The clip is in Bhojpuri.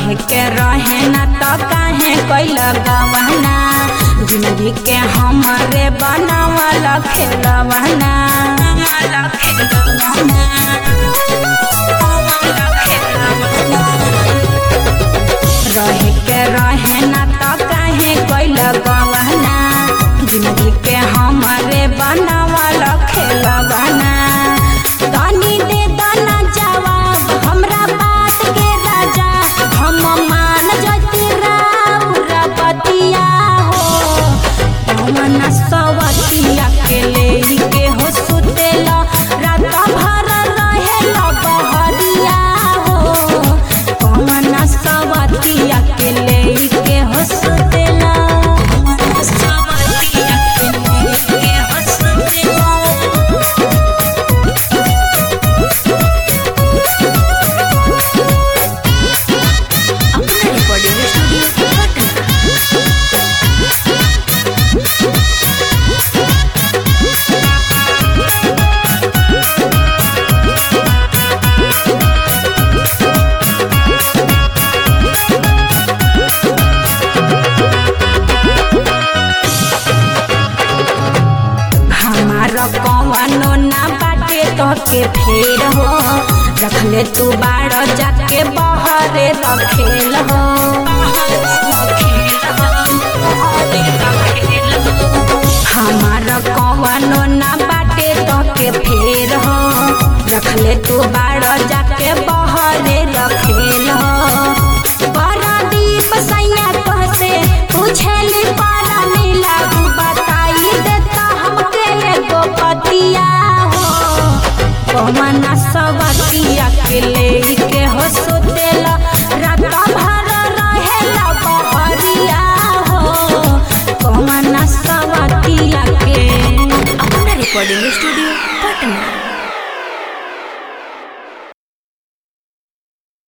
रहे के रहे ना तो काहे कैल गवना जिंदगी के हमारे बनावल खेलवना रहे के रहे ना तो काहे कैल गवना जिंदगी के हमारे बनावल खेलवना तनी दे दाना जवाब हमरा बात के राजा हम मान जति राउरा बतिया हो पवन सवतिया के ले के हो सुतेला रात भर रहेला बहरिया हो पवन सवतिया के ले के हो सुतेला पवन सवतिया के ले के हो सुतेला अपना रिकॉर्डिंग स्टूडियो पटना हमार कवनो ना बाटे तो के फेर हो रखले तू बाड़ जाके बहरे रखेल हो हमार कवनो ना बाटे तो के फेर हो रखले तू बाड़ जाके बहरे रखेल हो परादीप सैया कहसे पूछेली पारा नीला तू बताई देता हमके एगो पतिया हो पवन सवतिया के ले